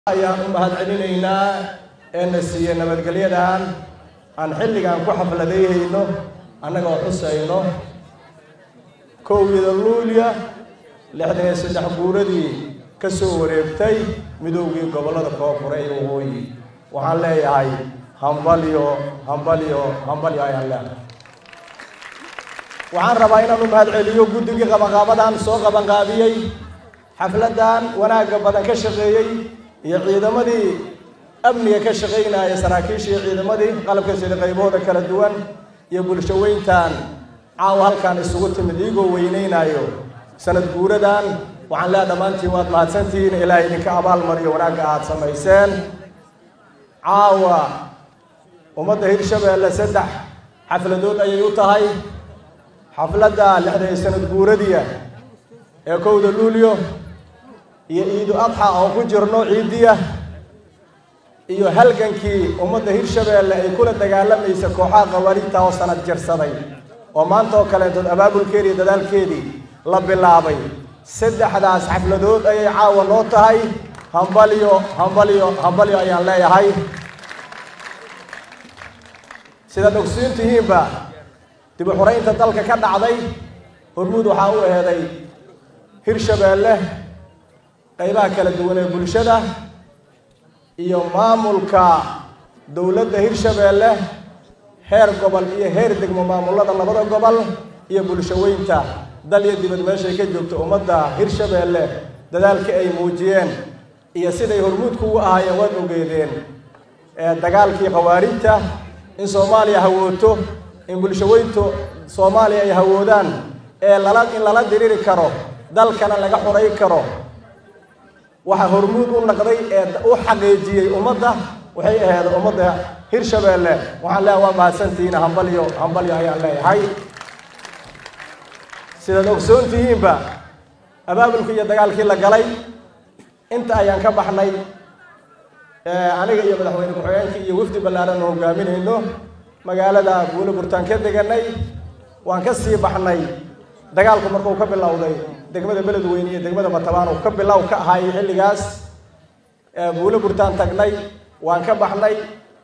ayaan u mahadcelinaynaa ee na siiye nabadgelyadan aan xilligan ku xafladayhayno annagoo xusayno kowgida luulya lixdan iyo saddex guuradii ka soo wareegtay midoogii gobollada koonfure iyo waqooyi waxaan leeyahay hambalyo hambalyo hambalyo ayaan leedahay waxaan rabaa inaan u mahadceliyo guddigii qabanqaabadan soo qabanqaabiyey xafladdan wanaagga badan ka shaqeeyey iyo ciidamadii amniga ka shaqaynaya saraakiisha iyo ciidamadii qalabka sida qaybahooda kala duwan iyo bulsho weyntan caawa halkaan isugu timid iigoo weynaynayo sanad guuradan waxaan leeha dhammaantiin waad mahadsantihiin ilaahay idinka abaalmariyo wanaagga aada samayseen caawa ummadda hirshabeelle saddex xafladood ayay u tahay xafladda lixdan iyo sanad guuradiya ee kowda luulyo iyo ciidu adxa oo ku jirno ciidiya iyo halgankii ummadda hirshabeelle ay kula dagaalamaysa kooxaha qawaariigta oo sanad jirsaday oo maanta oo kaleentood abaabulkeedi iyo dadaalkeedii la bilaabay saddexdaas xafladood ayay caawa noo tahay hambalyo hambalyo hambalyo ayaan leeyahay sidaad ogsiin tihiinba dib u xuraynta dalka ka dhacday hormuud waxaa u eeday hirshabeelle qaybaha kala duwan ee bulshada iyo maamulka dowladda hirshabeelle heer gobol iyo heer degmo maamullada labada gobol iyo bulsho weynta dal iyo dibad meeshay ka joogto ummadda hirshabeelle dadaalkii ay muujiyeen iyo siday hormuudku ugu ahaayeen waad ogeedeen dagaalkii khawaarijta in soomaaliya hawooto in bulsho weyntu soomaaliya ay hawoodaan ee lala in lala diriri karo dalkana laga xuray karo waxaa hormuud u naqday ee u xaqiijiyey ummadda waxay ahayd ummadda hirshabeelle waxaan leeyahay waa mahadsantihiin hambalyo hambalyo ayaan leeyahay sidaad ogsoon tihiinba abaabulkii iyo dagaalkii la galay inta ayaan ka baxnay aniga iyo madaxweyne ku-xigeenkii iyo wafdi ballaaran oo hogaaminayno magaalada buule burtaan ka deganay waan ka sii baxnay dagaalku markuu ka bilowday degmada beledweyne iyo degmada batabaan uu ka bilow ka ahaayay xilligaas buule burtaan tagnay waan ka baxnay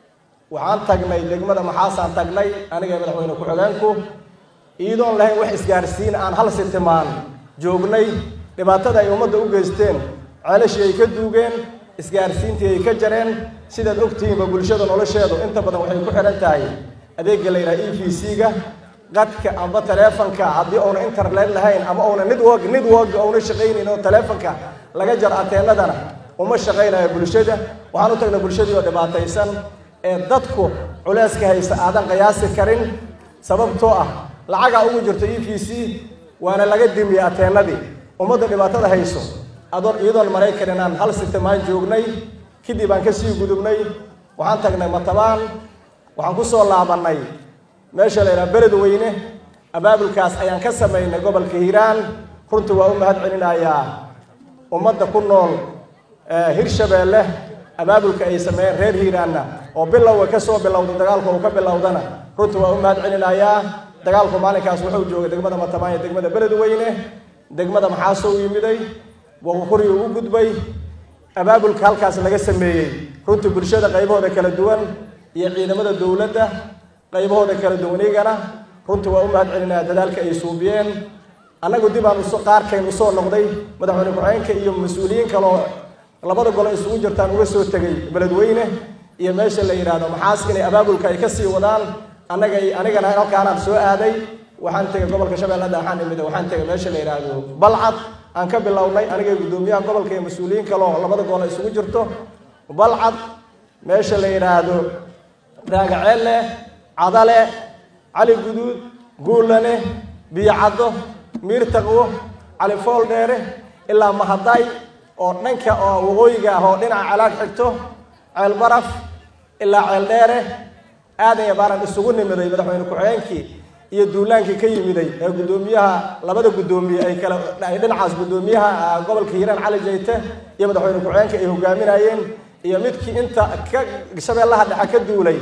waxaan tagnay degmada maxaasaan tagnay aniga iyo madaxweyne ku-xigeenku iyadoon lahayn wax isgaarsiin aan hal sitimaan joognay dhibaatada ay ummadda u geysteen ceelashii ay ka duugeen isgaarsiintii ay ka jareen sidaad ogtihiinba bulshada nolosheedu inta badan waxay ku xidhan tahay adeegga la yidhaha e v c-ga qadka amba taleefonka haddii uuna internet lahayn ama uuna network network uuna shaqaynayn oo taleefonka laga jar ateenadana uma shaqaynayo bulshada waxaan u tagnay bulshadii oo dhibaataysan ee dadku culeyska haysta aadan qiyaasi karin sababtoo ah lacagaa ugu jirto e v c waana laga dimiyey ateenadii ummadda dhibaatada hayso adoon iyadoon maraykan inaan hal sitimaan joognay kadib aan kasii gudubnay waxaan tagnay matabaan waxaan ku soo laabannay meesha la yidhaha beled weyne abaabulkaas ayaan ka samaynay gobolka hiiraan runtii waa u mahad celinayaa ummadda ku nool hirshabeelle abaabulka ay sameeyeen reer hiiraanna oo bilowga ka soo bilowda dagaalku uu ka bilowdana runtii waa u mahad celinayaa dagaalku maalinkaas wuxuu joogay degmada matabaan iyo degmada beled weyne degmada maxaasoo u yimiday waqukuriyu u gudbay abaabulka halkaas laga sameeyey runtii bulshada qaybahooda kala duwan iyo ciidamada dowladda qaybahooda kala duwan igana runtii waa u mahad celinaya dadaalka ay suubiyeen annagu dib aan uso qaarkayn usoo noqday madaxweyne ku-xigeenka iyo mas-uuliyiin kaleoo labada golo isugu jirtaan uga soo tegay beledweyne iyo meesha la yidhaahdo maxaas inay abaabulka ay kasii wadaan annaga anigana halkaanaan soo aaday waxaan tegay gobolka shabeellada waxaan imid waxaan tegay meesha la yidhaahdo balcad aan ka bilownay aniga guddoomiyaha gobolka iyo mas-uuliyiin kaleo labada golo isugu jirto balcad meesha la yidhaahdo raagaceelle cadale cali guduud guulane biyo caddo miir taqwo cali fool dheere ilaa mahaday oo dhanka oo waqooyiga ah oo dhinaca calaag xigto ceel baraf ilaa ceel dheere aadan iyo baaran isugu nimiday madaxweyne ku-xigeenkii iyo duulaankii ka yimiday ee guddoomiyaha labada guddoomiye ay kala ay dhinacaas guddoomiyaha gobolka hiiraan cali jayte iyo madaxweyne ku-xigeenka ay hogaaminayeen iyo midkii inta ka shabeellaha dhexe ka duulay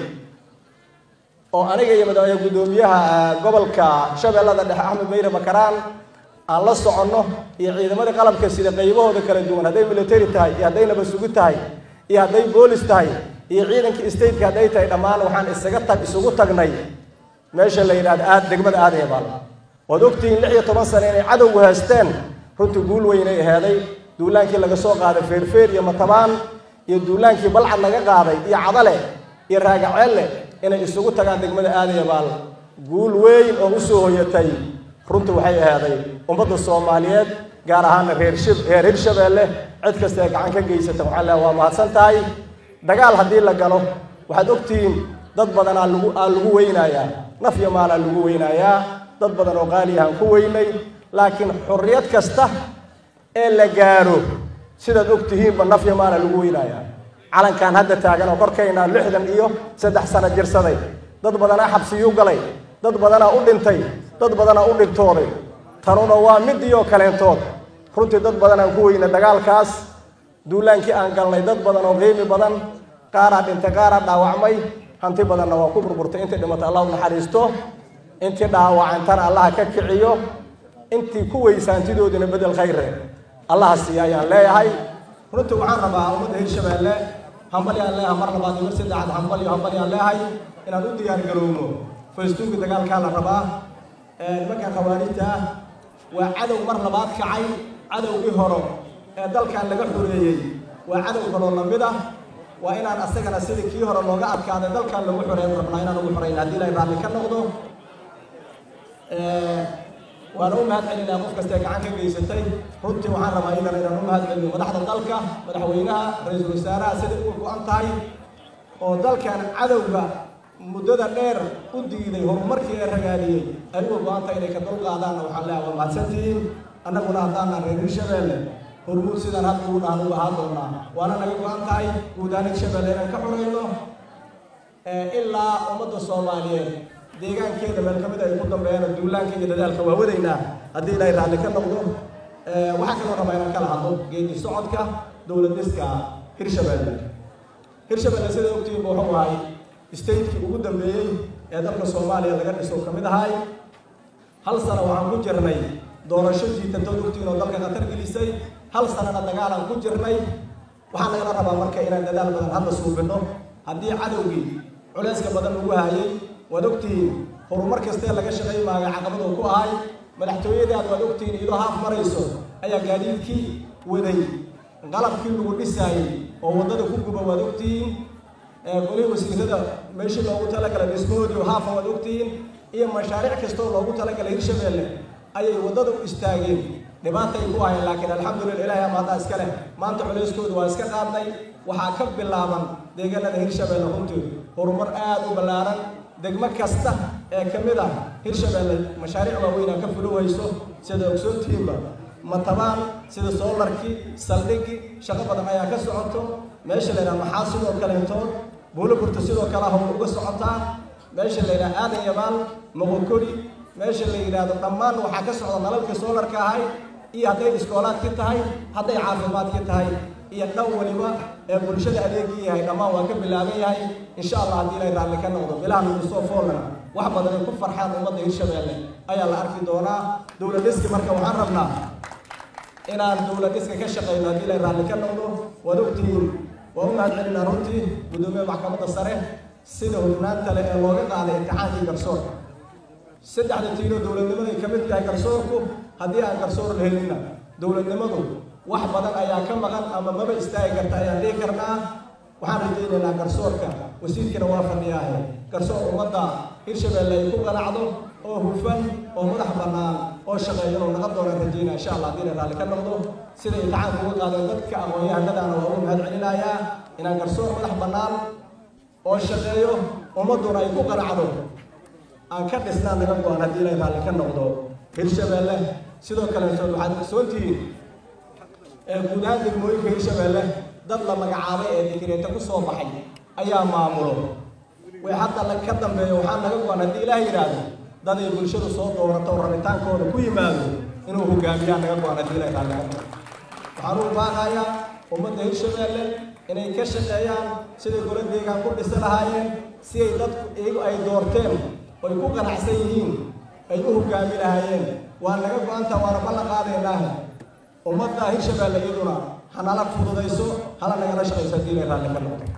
oo aniga iyo madaxweyne guddoomiyaha gobolka shabeellada dhexe axmed meyre makaraan aan la soconno iyo ciidamadii qalabka sida qaybahooda kala duwan hadday military tahay iyo hadday nabad sugu tahay iyo hadday boolis tahay iyo ciidankii stateka hadday tahay dhammaan waxaan isaga tag isugu tagnay meesha la yidhahdo aad degmada aadayabaal waad ogtihiin lix iyo toban sane inay cadowgu haysteen runtii guul weynay aheeday duulaankii laga soo qaaday feerfeer iyo matabaan iyo duulaankii balcad laga qaaday iyo cadale iyo raagaceelle inay isugu tagaan degmada aadayabaal guul weyn oo usoo hoyatay runtii waxay ahaaday ummadda soomaaliyeed gaar ahaana reer shib reer hirshabeelle cid kasta ee gacan ka geysata waxaa leehay waa mahadsan tahay dagaal haddii la galo waxaad ogtihiin dad badan aa lagu aa lagu weynayaa naf iyo maalaa lagu weynayaa dad badan oo qaaliyahaan ku weynay laakiin xorriyad kasta ee la gaaro sidaad og tihiinba naf iyo maalaa lagu weynayaa calankan hadda taagan oo korkaynaa lixdan iyo saddex sano jirsaday dad badanaa xabsiyuu galay dad badanaa u dhintay dad badanaa u dhibtooday tanuna waa midii oo kaleentood runtii dad badan aan ku weyna dagaalkaas duulaankii aan galnay dad badan oo qiimi badan qaaraa dhintay qaaraa dhaawacmay hanti badanna waa ku burburtay intii dhimatay allah u naxariisto intii dhaawacantana allaha ka kiciyo intii ku weysa hantidoodina bedel khayre allaha siiya ayaan leeyahay runtii waxaan rabaa ummadda hirshabeelle hambali aan leeyahay mar labaad iyo mar saddexaad hambali hambali aan leeyahay inaan u diyaar garowno faystuunka dagaalkaa la rabaa nimanka khawaarijta ah waa cadow mar labaad kacay cadowgii horo ee dalkan laga xoreeyey waa cadow kaloo lamid ah waa inaan asagana sidii kii hore looga adkaaday dalkan lagu xoreeyn rabnaa inaan ugu xoreyn haddii ilaahay raalli ka noqdo waana u mahad celinaa qof kastee gacan ka geysatay runtii waxaan rabaa idan inaan u mahad celino madaxda dalka madaxweynaha ra-iisul wasaaraha siday uga go-an tahay oo dalkan cadowga muddada dheer u diiday horumarkii ee ragaadiyey ay uga go-an tahay inay ka dulqaadaanna waxaan leeyahay waa mahadsantihiin annaguna haddaanaan reer hirshabeelle hormuud sidaan hadda ugu dhahan uga ahaan doonaa waana naga go-an tahay guud ahaan hirshabeelle inaan ka xoreyno ilaa ummadda soomaaliyeed deegaankeeda meel ka mid ay ku dambeeyaan duulaanka iyo dadaalka waa wadaynaa haddii ilaahay raalli ka noqdo waxaa kaloo rabaa inaan kala hadlo geedi socodka dowlad dhiska hirshabeelle hirshabeelle sida ogtiinba wuxuu ahay stateki ugu dambeeyey ee dalka soomaaliya laga dhiso ka mid ahay hal sano waxaan ku jirnay doorasho jiitantood ogtiin oo dalka khatar gelisay hal sanana dagaalaan ku jirnay waxaa nagala rabaa marka inaan dadaal badan hadda suubinno haddii cadowgii culayska badan lagu hayay waad ogtihiin horumar kastee laga shaqay maaga caqabadoo ku ahay madaxtooyadaad waad ogtihiin iyadoo haaf marayso ayaa gaadiidkii waday qalabkii lagu dhisaayey oo waddada ku guba waad ogtihiin golihii wasiirada meeshii loogu talagalay dhismahoodii haafa waad ogtihiin iyo mashaariic kastoo loogu talagalay hirshabeelle ayay waddada u istaageen dhibaatay ku ahayn laakiin alxamdulillah ilaahay ama haddaa iska leh maanta culayskooda waa iska qaadnay waxaa ka bilaaban deegaanada hirshabeelle runtii horumar aad u ballaaran degmo kasta ee ka mid ah hirshabeelle mashaariic waaweynaa ka fulo wayso sida ogsoontihiinba matabaan sida soolarkii saldhigii shaqo badan ayaa ka socoto meesha la yidhaha maxaa sidoo kaleentood buuloburta sidoo kale hawl uga socotaa meesha la yidhaha aadan yabaal moqokori meesha la yidhaahdo dhammaan waxaa ka socda nalalkii soolarka ahay iyo hadday iskoolaadki tahay hadday caafimaadki tahay iyo dhan waliba ee bulshada adeegii yahay dhammaan waa ka bilaaban yahay insha allah haddii ilay raalli ka noqdo bilaha nagu soo foolana wax badan ay ku farxaan ummadda hirshabeelle ayaa la arki doonaa dowlad dhiski marka waxaan rabnaa inaan dowlad dhiska ka shaqeyno haddii ilay raalli ka noqdo waad ogtihiin waa u mahad celinaa runtii guddoomiyaha maxkamadda sare sida hufnaanta leh ee looga qaaday imtixaankii garsoorka saddexda tiiroo dowladnimaday ka mid yahay garsoorku haddii aan garsoor la helinna dowladnimadu wax badan ayaa ka maqan ama maba istaagi karta ayaan dhihi karnaa waxaan rajaynaynaa garsoorka wasiirkiina waa fadhiyaahe garsoor ummadda hirshabeelle ay ku qanacdo oo hufan oo madax bannaan oo shaqeeya inuu naqa doonaan rajaynaa insha allah haddii la raalli ka noqdo sida imtixaanka uga qaadeen dadka aqoon-yahanadaana waa ugu mahad celinayaa inaan garsoor madax bannaan oo shaqeeyo ummadduna ay ku qanacdo aan ka dhisnaan naga go-an haddii ilay raalli ka noqdo hirshabeelle sidoo kaleetood waxaad ogsoontihiin ee guud ahaan degmooyinka hirshabeelle dad la magacaabay ee dikireeta ku soo baxay ayaa maamulo way hadda la ka dambeeyo waxaa naga go-an haddii ilaah yidhaahdo dad ay bulshadu soo doorato oo rabitaankooda ku yimaado inuu hogaamiyaa naga go-an haddii ilay raalli ka noqdo waxaan u baaqayaa ummadda hirshabeelle inay ka shaqeeyaan siday golo deegaan ku dhisi lahaayeen si ay dadku iyagu ay doorteen oy ku qanacsan yihiin ay u hogaami lahaayeen waa naga go-anta waana ballan qaadaynaa ummadda hirshabeelle iyaduna hanala fududayso hala nagala shaqayso haddii ilay raalli ka noqdo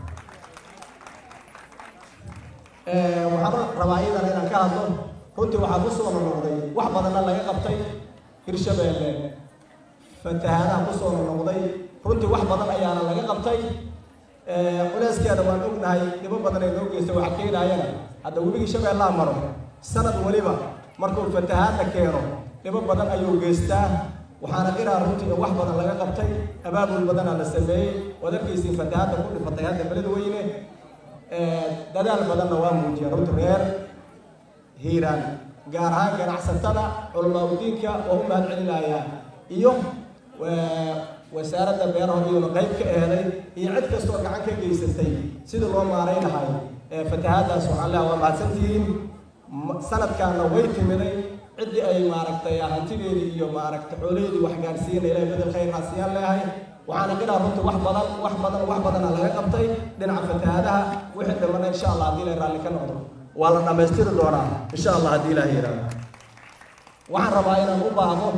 waxaan rabaa iyadana inaan ka hadlo runtii waxaa ku soo noqday wax badanna laga qabtay hirshabeelle fatahaadaha ku soo noqday runtii wax badan ayaana laga qabtay culeyskeeda waan ognahay dhibo badan ay noo geystay waxa keenaayana hadda webigii shabeellaha maro sanad weliba markuu fatahaadda keeno dhibo badan ayuu geystaa waxaana qiraa runtii in wax badan laga qabtay abaabul badanaa la sameeyey waad arkaysiin fatahaadda ku dhifatay hadda beled weyne dadaal badanna waa muujiyeen runtii reer hiiraan gaar ahaan ganacsatada culamaauddiinka oo u mahad celinayaa iyo wasaaradda beeraha iyona qayb ka eeday iyo cid kastoo gacan ka geysatay sidii loo maaray lahay fatahaaddaas waxaan leeha waa mahadsantihiin sanadkaana way timiday ciddii ay maaragtay hantideedii iyo maaragtay xoolaheedii wax gaarsiina ilahay bedel khayr haasiyaan leeyahay waxaana qiraa runtii wax badan wax badan wax badana laga qabtay dhinaca fatahaadaha wixii dhimana insha allah haddii ilay raalli ka noqdo waa la dhammaystiri doonaa insha allah haddii ilaah yidhaahdo waxaan rabaa inaan u baahdo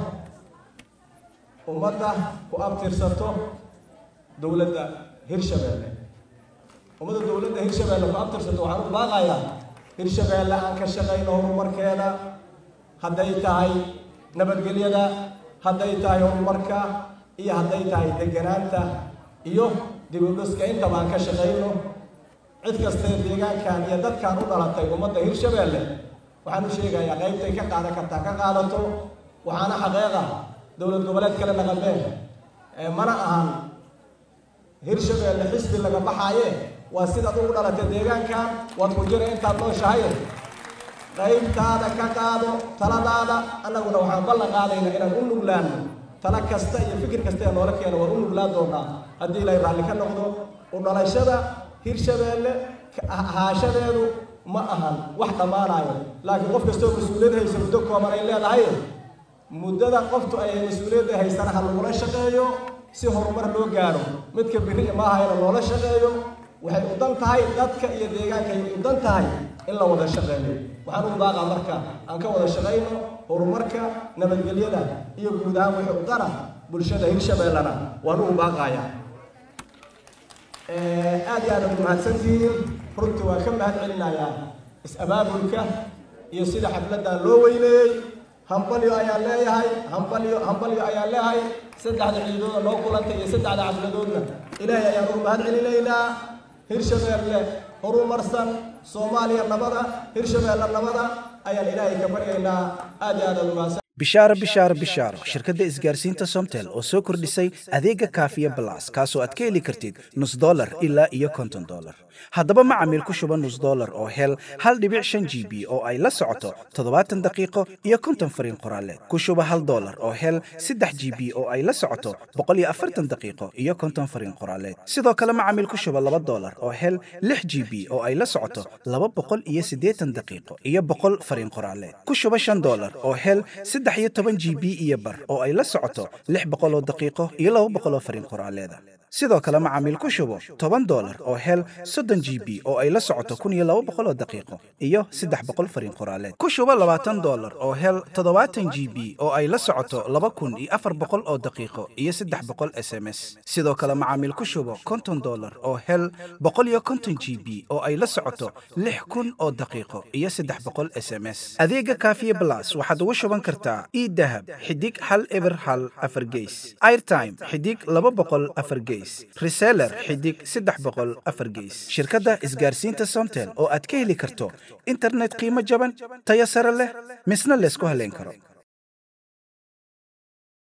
ummadda ku abtirsato dowladda hirshabeelle ummadda dowladda hirshabeelle ku abtirsato waxaan u baaqayaa hirshabeelle aan ka shaqayno horumarkeeda hadday tahay nabadgelyada hadday tahay horumarka iyo hadday tahay deganaanta iyo dibudhuska intaba aan ka shaqayno cid kastee deegaankan iyo dadkan u dhalatay ummadda hirshabeelle waxaan u sheegayaa qaybtay ka qaadan kartaa ka qaadato waxaana xaqeeqa dowlad goboleed kale naqabeen mana ahan hirshabeelle xisbi laga baxaaye waa sidaad ugu dhalatay deegaankan waad ku jira intaad nooshahay qaybtaada ka qaado taladaada annaguna waxaan ballan qaadaynaa inaan u nuglaano tala kasta iyo fikir kasta ee noola keena waan u nuglaan doonaa haddii ilay raalli ka noqdo u dhalashada hirshabeelle ahaashadeedu ma ahan wax dhammaanayo laakiin qof kastoo mas-uuliyad haysa muddo kooban ay leedahay muddada qoftu ay mas-uuliyadda haysana ha lagula shaqeeyo si horumar loo gaaro midka biri maahayna loola shaqeeyo waxay u dan tahay dadka iyo deegaanka ay u dan tahay in la wada shaqeeyo waxaan u baaqaa marka aan ka wada shaqayno horumarka nabadgelyada iyo guud ahaan wixii u dana bulshada hirshabeellena waan ugu baaqayaa aad iyo aad ad mahadsantihiin runtii waan ka mahad celinayaa is-abaabulka iyo sida xafladdan loo weyneeyey hambalyo ayaan leeyahay hambalyo hambalyo ayaan leeyahay saddexda ciidooda noo kulantay iyo saddexda xafladoodna ilaahay ayaan ugu mahad celinaynaa hirshabeelle horumarsan soomaaliya nabada hirshabeelle nabada ayaan ilaahay ka baryaynaa aad iyo aad ad umahadsan bishaaro bishaaro bishaaro shirkadda isgaarsiinta somtel oo soo kordhisay adeega kaafiya balas kaasoo aad ka heli kartid nus dolar ilaa iyo konton dolar haddaba macamiil ku shuba nus dolar oo hel hal dhibic shan g b oo ay la socoto toddobaatan daqiiqo iyo konton fariin qoraaleed ku shuba hal dolar oo hel saddex g b oo ay la socoto boqol iyo afartan daqiiqo iyo konton fariin qoraaleed sidoo kale macamiil ku shuba laba dolar oo hel lix g b oo ay la socoto laba boqol iyo siddeetan daqiiqo iyo boqol fariin qoraaleed ku shuba shan dolar oo hel saddex iyo toban g b iyo bar oo ay la socoto lix boqol oo daqiiqo iyo laba boqol oo fariin qoraaleeda sidoo kale macaamiil ku shubo toban dolar oo hel soddon g b oo ay la socoto kun iyo laba boqol oo daqiiqo iyo saddex boqol fariin qoraaleed ku shubo labaatan dolar oo hel toddobaatan g b oo ay la socoto laba kun iyo afar boqol oo daqiiqo iyo saddex boqol s m s sidoo kale macaamiil ku shubo konton dolar oo hel boqol iyo konton g b oo ay la socoto lix kun oo daqiiqo iyo saddex boqol s m s adeega kaafiye blas waxaad ugu shuban kartaa idahab xidig hal eber hal afar geys airtime xidig laba boqol afar geys reseller xidig saddex boqol afar geys shirkadda isgaarsiinta somtel oo aad ka heli karto internet qiimo jaban tayo sare leh misna laysku haleyn karo